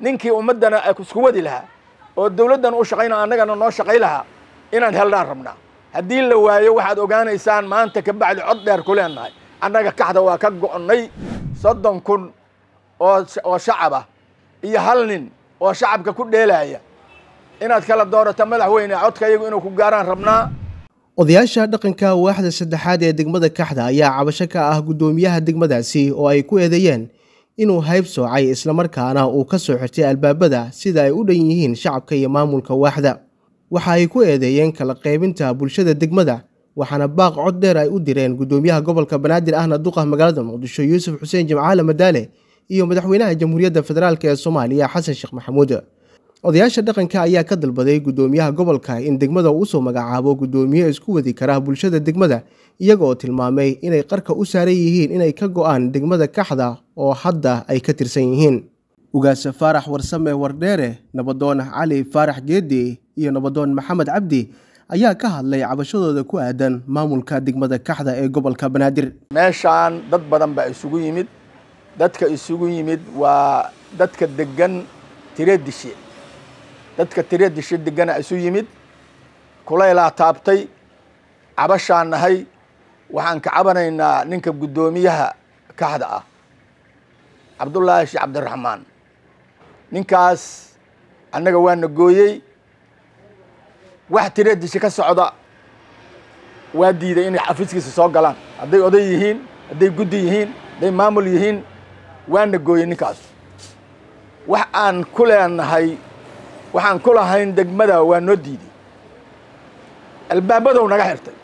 ninkii ummaddana isku wadi lahaa oo dawladdan u shaqayna annagana noo shaqay lahaa inaan helnaan rabnaa haddii la waayo waxaad ogaanaysaan maanta ka bacdi cod dheer ku leenahay annaga kaxda waa ka go'nay soddon kun oo oo shacab ah iyo hal nin oo shacabka ku dheelaaya inaad kala doorato madaxweyne codka iyagu inuu ku gaaraan rabnaa odayaasha dhaqanka waaxda saddexaad ee degmada kaxda ayaa cabasho ka ah guddoomiyaha degmadaasi oo ay ku eedeeyeen inuu hayb soocay islamarkaana uu ka soo xirtay albaabada sida ay u dhan yihiin shacabka iyo maamulka waaxda waxa ay ku eedeeyeen kala qaybinta bulshada degmada waxaana baaq cod dheer ay u direen guddoomiyaha gobolka banaadir ahna duqa magaalada muqdisho yuusuf xuseen jimcaale madaale iyo madaxweynaha jamhuuriyadda federaalk ee soomaaliya xasan sheekh maxamuud odayaasha dhaqanka ayaa ka dalbaday guddoomiyaha gobolka in degmada uu usoo magacaabo guddoomiye isku wadi kara bulshada degmada iyaga oo tilmaamay inay qarka u saaran yihiin inay ka go'aan degmada kaxda oo hadda ay ka tirsan yihiin ugaase faarax warsame wardheere nabadoon cali faarax geedi iyo nabadoon maxamed cabdi ayaa ka hadlay cabashadooda ku aadan maamulka degmada kaxda ee gobolka banaadir meeshaan dad badan baa isugu yimid dadka isugu yimid waa dadka degan tireedishe dadka tireedishe degana isu yimid kulaylaa taabtay cabashaan nahay waxaan ka cabanaynaa ninka guddoomiyaha kaxda ah cabdullaahi sheekh cabdiraxmaan ninkaas annaga waana gooyey wax tireedishe ka socda waa diiday inay xafiiskiisa soo galaan hadday oday yihiin hadday guddi yihiin hadday maamul yihiin waana gooyey ninkaas wax aan ku leenahay waxaan ku lahayn degmada waa noo diiday albaabadow naga xirtay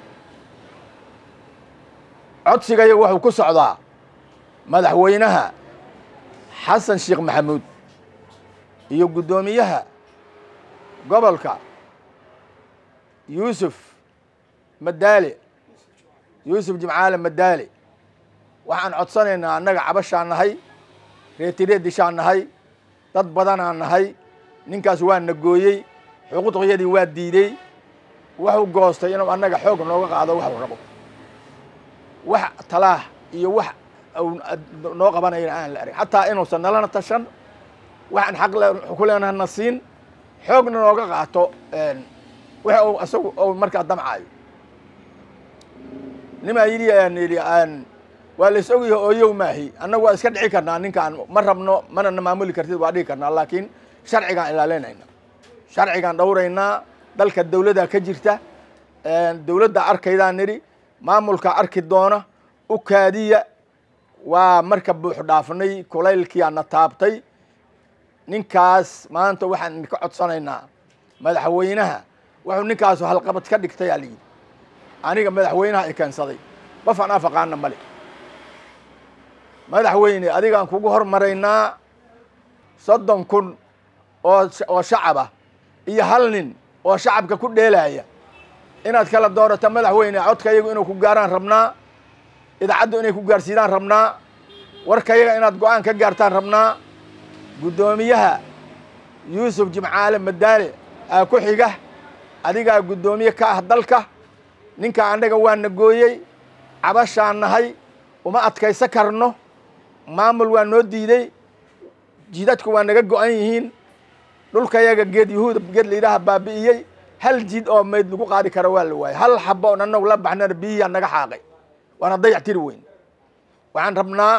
codsigaya wuxuu ku socdaa madaxweynaha xasan sheekh maxamuud iyo guddoomiyaha gobolka yuusuf madaale yuusuf jimcaale madaale waxaan codsanaynaa annaga cabashaan nahay reetireedishaan nahay dad badanaan nahay ninkaas waa na gooyey xuquuqyadii waa diidey wuxuu goostay inuu annaga xoog nooga qaado waxuu rabo wax talaah iyo wax noo qabanayana aan la arag xataa inuusan nalana tashan waxaan xaq ku leenaha na siin xoogna nooga qaato wix uu isagu uu markaa damcaayo nimaa yidhi aan yidhi aan waa la is ogyahay ooyow maahi annagu waa iska dhici karnaa ninkaan ma rabno mana na maamuli kartid waa dhigi karnaa laakiin sharcigaan ilaalinayna sharcigaan dhowraynaa dalka dawladdaa ka jirta dawladda arkaydaan nidhi maamulka arki doona u kaadiya waa marka buux dhaafnay kulaylkiyaa na taabtay ninkaas maanta waxaan ka codsanaynaa madaxweynaha wuxuu ninkaasu halqabad ka dhigtay aa layidhi aniga madaxweynaha i keensaday qof aan afaqaana male madaxweyne adigaan kugu hormaraynaa soddon kun oo oo shacab ah iyo hal nin oo shacabka ku dheelaaya inaad kala doorato madaxweyne codka iyagu inuu ku gaaraan rabnaa idaacaddu inay ku gaarsiidaan rabnaa warka yaga inaad go-aan ka gaartaan rabnaa guddoomiyaha yuusuf jimcaale madaale aa ku xiga adigaa guddoomiye ka ah dalka ninka annaga waana gooyey cabashaan nahay uma adkaysa karno maamul waa noo diidey jidadku waa naga go-an yihiin dhulka yaga geed yahuuda geed layidhaaha baabi'iyey hal jid oo mayd lagu qaadi karo waa la waayey hal xabo on annagu la baxnana biyiyaa naga xaaqay waana dayac tiri weyn waxaan rabnaa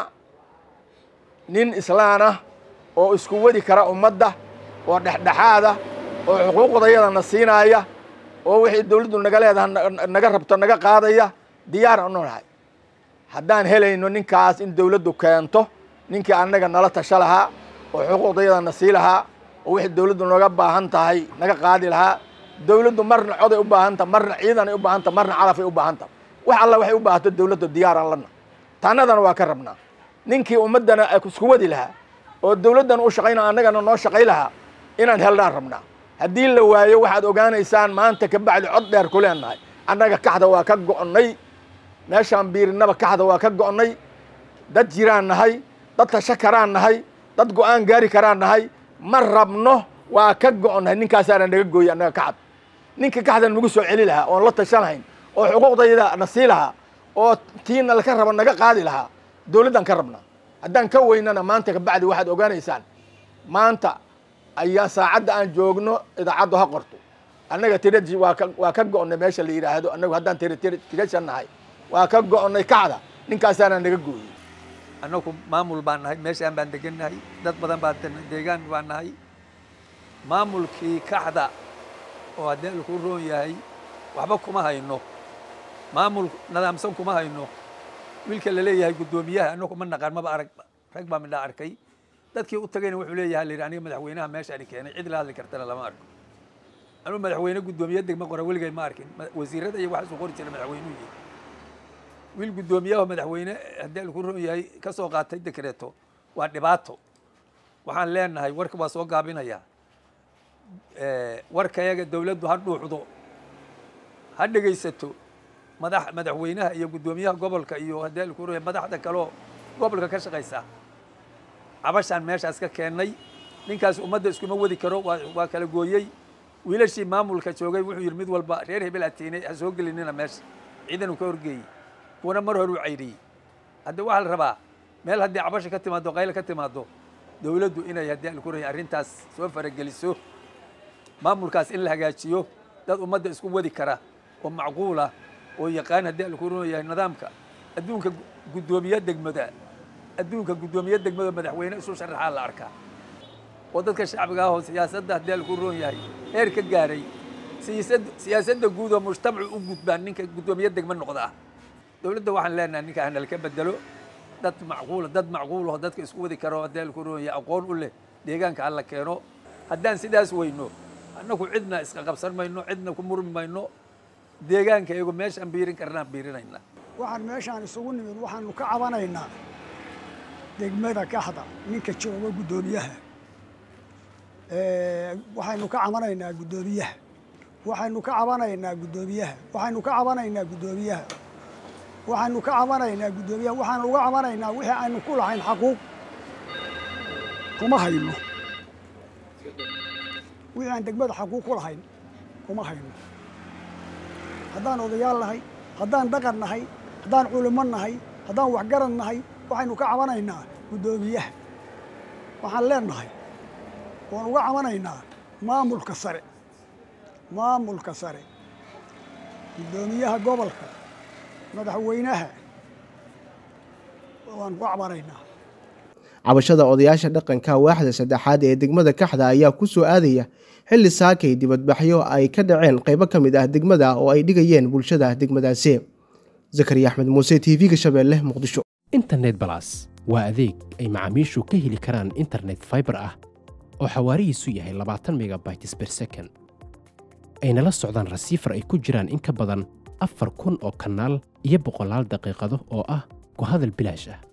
nin islaan ah oo isku wadi kara ummadda oo dhexdhexaada oo xuquuqdayadana siinaaya oo wixii dawladdu naga leedaha naga rabto naga qaadaya diyaar anu nahay haddaan helayno ninkaas in dawladdu keento ninkii annaga nala tasho lahaa oo xuquuqdayadana sii lahaa oo wixii dawladdu naga baahan tahay naga qaadi lahaa dawladdu marna coday u baahanta marna ciidanay u baahanta marna calafay u baahanta wax alla waxay u baahato dawladdu diyaaraan lana taanadana waa ka rabnaa ninkii ummaddana isku wadi lahaa oo dawladdan u shaqayna annagana noo shaqay lahaa inaan helnaan rabnaa haddii la waayo waxaad ogaanaysaan maanta ka bacdi cod dheer ku leenahay annaga kaxda waa ka go'nay meeshaan biirinaba kaxda waa ka go'nay dad jiraan nahay dad tasho karaan nahay dad go-aan gaari karaan nahay ma rabno waa ka go'nahay ninkaasaana naga gooyey annaga kaxda ninka kaxda nagu soo celi lahaa oon la tashanahayn oo xuquuqdayda na sii lahaa oo tiina laka raba naga qaadi lahaa dawladdan ka rabnaa haddaan ka weynana maanta kabacdi waxaad ogaanaysaan maanta ayaa saacadda aan joogno idaacaddu ha qorto annaga tiraji waa ka waa ka go'onnay meesha la yidhaahdo annagu haddaan tira tira tirashan nahay waa ka go'onnay kacda ninkaasaana naga gooyey annagu maamul baan nahay meeshaan baan degannahay dad badan baa deegaan baan nahay maamulkii kaxda oo haddii alkuu roon yahay waxba kuma hayno maamul nadaamsan kuma hayno wiilka la leeyahay guddoomiyaha annagu ma naqaan maba arag rag baa midhaa arkay dadkii u tagayna wuxuu leeyahay la yidhi aniga madaxweynaha meeshaani keenay cid la hadli kartana lama arko anuu madaxweyne guddoomiye degma qora weligay ma arkin wasiirada iyo waxaasuu qori jira madaxweynuhu yihi wiil guddoomiyaha madaxweyne haddii alku roon yahay ka soo qaatay dekreeto waa dhibaato waxaan leenahay warka waa soo gaabinayaa warkayaga dawladdu ha dhuuxdo ha dhegaysato madax madaxweynaha iyo guddoomiyaha gobolka iyo haddii alku roon yahay madaxda kaleo gobolka ka shaqaysa cabashaan meeshaas ka keennay ninkaas ummadda iskuma wadi karo waa waa kala gooyey wiilashii maamulka joogay wuxuu yidhi mid walba reer hebel atiinay ha soo gelinina meesha ciidanuu ka horgeeyey kuwana mar hore u caydhiyey hadda waxaa la rabaa meel haddii cabasha ka timaado qayla ka timaado dawladdu inay haddii alku roon yahay arrintaas soo farageliso maamulkaas in la hagaajiyo dad ummadda isku wadi kara oo macquula oo yaqaan haddii alku roon yahay nidaamka adduunka guddoomiye degmada adduunka guddoomiye degmada madaxweyne isu sharaxaa la arkaa oo dadka shacbiga ah oo siyaasadda haddii alku roon yahay heer ka gaaray siyaasad siyaasadda guud oo mujtamacu u gudbaan ninka guddoomiye degmo noqda ah dawladda waxaan leenahay ninka hanal ka bedelo dad macquula dad macquul oo dadka isku wadi karo haddii alku roon yahay aqoon u leh deegaanka hala keeno haddaan sidaas weyno annagu cidna iska qabsan mayno cidna ku murmi mayno deegaanka iyagu meeshaan biirin karnaan biirinayna waxaan meeshaan isugu nimid waxaanu ka cabanaynaa degmada kaxda ninka jooga guddoomiyaha waxaynu ka cabanaynaa guddoomiyaha waxaynu ka cabanaynaa guddoomiyaha waxaynu ka cabanaynaa guddoomiyaha waxaynu ka cabanaynaa guddoomiyaha waxaanu uga cabanaynaa wixii aynu ku lahayn xaquuq kuma hayno wixii aan degmada xaquuq ku lahayn kuma hayno haddaan odayaal nahay haddaan dhaqan nahay haddaan culimo nahay haddaan waxgaran nahay waxaynu ka cabanaynaa guddoomiyaha waxaan leenahay waan uga cabanaynaa maamulka sare maamulka sare guddoomiyaha gobolka madaxweynaha waan uga cabanaynaa cabashada odayaasha dhaqanka waaxda saddexaad ee degmada kaxda ayaa ku soo aadaya xilli saakay dibadbaxyo ay ka dhaceen qaybo ka mid ah degmada oo ay dhigayeen bulshada degmadaasi zakariya axmed muuse t v-ga shabeelle muqdisho internet balas waa adeeg ay macaamiishu ka heli karaan internet faibar ah oo xawaarihiisu yahay labaatan megabytes ber second ayna la socdaan rasiifar ay ku jiraan in ka badan afar kun oo kanaal iyo boqolaal daqiiqado oo ah ku hadal bilaash ah